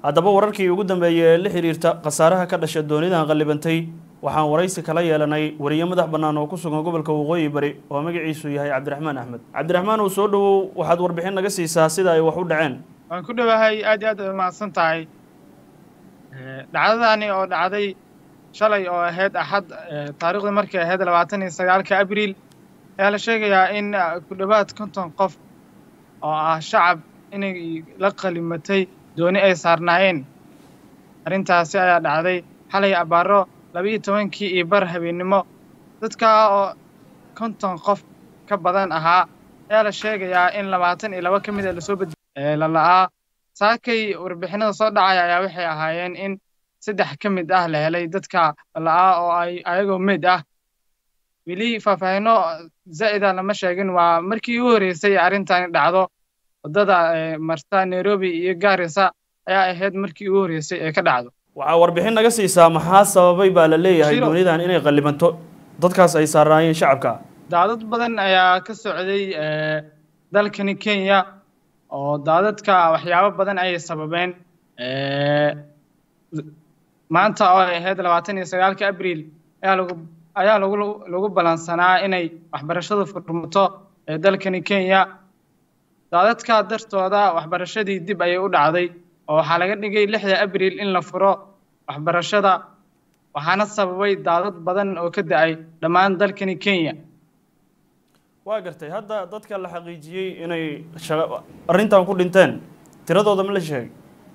haddaba wararkii ugu dambeeyey ee la xiriirta khasaaraha ka dhasha doonidan qallibantay waxaan waraysi kala yeelanay wariye madax bannaan oo ku sugan gobolka waqooyi bari oo magaciisu yahay cabdiraxmaan axmed cabdiraxmaan uu soo dhowow waxaad warbixin naga siisaa sida ay wax u dhaceen waan ku dhowahay aad iyo aad ay mahadsan tahay dhacdadani oo dhacday shalay oo ahayd axad taariikhdii markay ahayd labaatan iyo sagaalka abriil ayaa la sheegayaa in ku dhowaad konton qof oo ah shacab inay la qalimatay dooni ay saarnaayeen arrintaasi ayaa dhacday xalay abaaro labiiyo tobankii iyo bar habeennimo dadkaa oo konton qof ka badan ahaa ayaa la sheegayaa in labaatan iyo laba ka mid a lasoo bad lala'aa saakay warbixinada soo dhacaya ayaa waxay ahaayeen in saddex ka mid ah la helay dadka lala'aa oo ay ayagoo meyd ah weli faahfaahino zaa'ida lama sheegin waa markii ugu horreysay arrintani dhacdo waddada marta nairobi iyo gaarisa ayaa ahayd markii ugu horreysay ee ka dhacdo waxaa warbixin naga siisaa maxaa sababay baa la leeyahay Shiro. doonidan inay qallibanto dadkaas ay saarnaayeen shacabka daadad badan ayaa ka socday eh, dalkani kenya oo daadadka waxyaabo badan ayay sababeen Eh, maanta oo ay ahayd labaatan iyo sagaalka abriil ayaa lagu ayaa lagu lagu balansanaa inay waxbarashadu furmato ee dalkani kenya daadadka dartooda waxbarashadii dib ayay u dhacday oo waxaa laga dhigay lixda abriil in la furo waxbarashada waxaana sababay daadad badan oo ka da-ay dhammaan dalkani kenya waa gartay hadda dadka la xaqiijiyey inay shaqa arrintan ku dhinteen tiradooda ma la sheegay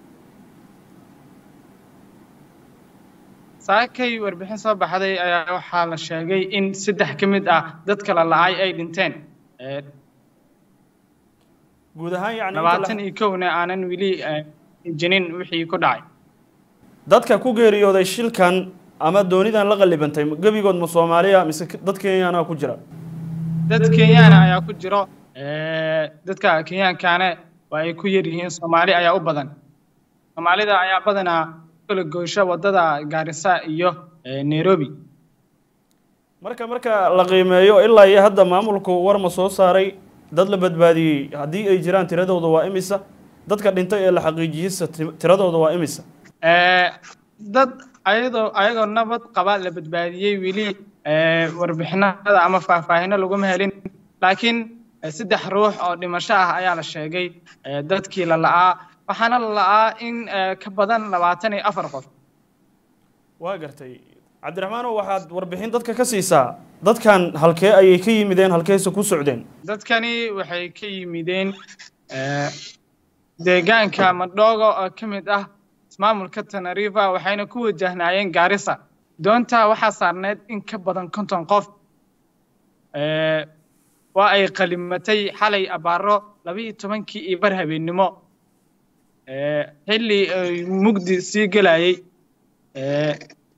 saakay warbixin soo baxday ayaa waxaa la sheegay in saddex ka mid ah dadka la la'ay ay dhinteen Eh, guud ahaan yacni inta la- labaatan iyo kowna aanan weli eh, jinin wixii ku dhacay dadka ku geeriyooday shilkan ama doonidan la qallibantay gebigood ma soomaaliya mise dad kenyana ku jira dad kenyaana ayaa ku jiro Eh, dadka kenyaankaana waa ay ku yar yihiin soomaali ayaa u badan soomaalida ayaa badanaa kala goysho waddada gaarisa iyo eh, nairobi marka marka la qiimeeyo ilaa iyo hadda maamulku war ma soo saaray dad la badbaadiyey haddii ay jiraan tiradooda waa imisa dadka dhintay ee la xaqiijiyeysa ti- tiradooda waa imisa Eh, dad ayadoo ayagoo nabad qaba la badbaadiyey weli eh, warbixinada ama faahfaahino laguma helin laakiin eh, saddex ruux oo dhimasho ah ayaa la sheegay eh, dadkii la la'aa waxaana la la'aa in eh, ka badan labaatan iyo afar qof waa gartay cabdiraxmaanow waxaad warbixin dadka ka siisaa dadkan halkee ayay ka yimideen halkeese ku socdeen dadkani waxay ka yimideen eh, deegaanka madhogo oo ka mid ah ismaamulka tanariva waxayna ku wajahnaayeen gaarisa doonta waxaa saarneyd in ka badan konton qof Eh, waa ay qalimatay xalay abaaro labiiyo tobankii iyo bar habeennimo Eh, xilli ay mugdi sii gelayay Eh,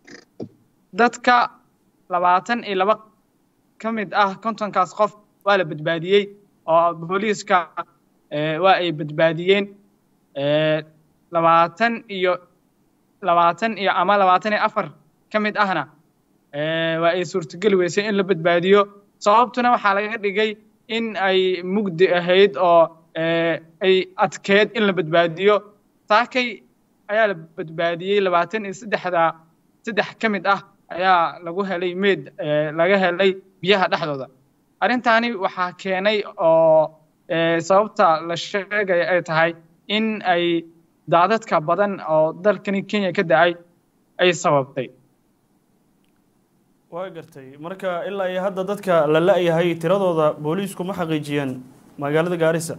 dadka labaatan iyo laba ka mid ah kontonkaas qof waa la badbaadiyey oo booliiska eh, waa ay badbaadiyeen Eh, labaatan iyo labaatan iyo ama labaatan iyo afar ka mid ahna eh, waa ay suurtogeli weysay in la badbaadiyo sababtuna waxaa laga dhigay in ay mugdi ahayd oo eh, ay adkeed in la badbaadiyo saakay ayaa la badbaadiyey labaatan iyo saddexda saddex ka mid ah ayaa lagu helay meed eh, laga helay biyaha dhexdooda arrintaani waxaa keenay oo eh, sababta la sheegaya ay tahay in ay daadadka badan oo dalkani kenya ka da-ay ay sababtay waa gartay marka ilaa iyo hadda dadka la la-yahay tiradooda booliisku ma xaqiijiyeen magaalada gaarisa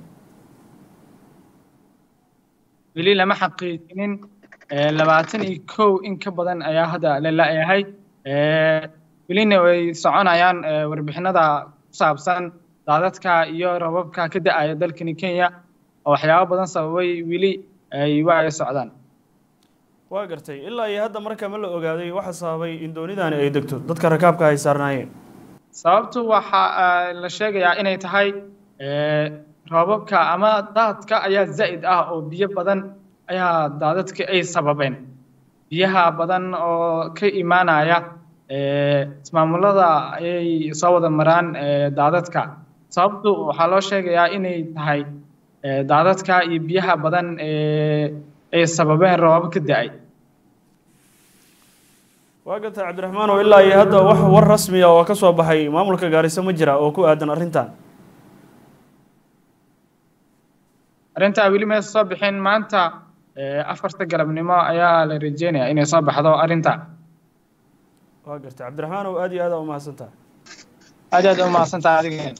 weli lama xaqiijinin eh, labaatan iyo kow in ka badan ayaa hadda la la-yahay Eh, welina way soconayaan eh, warbixinada ku saabsan daadadka iyo rababka ka da-aya dalkani kenya oo waxyaabo badan sababay weli ay waa ay socdaan waa gartay ilaa iyo hadda marka ma la ogaaday waxa sababay in doonidani ay degto dadka rakaabka ay saarnaayeen sababtu waxa ah, la sheegayaa inay tahay eh, roobabka ama daadka ayaa zaa'id ah oo biyo badan ayaa daadadka ay sababeen biyaha badan oo ka imaanaya eh, ismaamulada ayay soo wada maraan eh, daadadka sababtu waxaa loo sheegayaa inay tahay eh, daadadka iyo biyaha badan ee ay sababeen roobab ka da-ay waa gartay cabdiraxmaan oo ilaa iyo hadda wax war rasmiya oo ka soo baxay maamulka gaariso ma jira oo ku aadan arrintan arrintaa weli maysa soo bixin maanta afarta galabnimo ayaa la rajeynayaa inay soo baxdo arrinta waa gartay cabdiraxmaan oo aad iyo aad aa umahadsantaha aad aad u mahadsantaha adigeen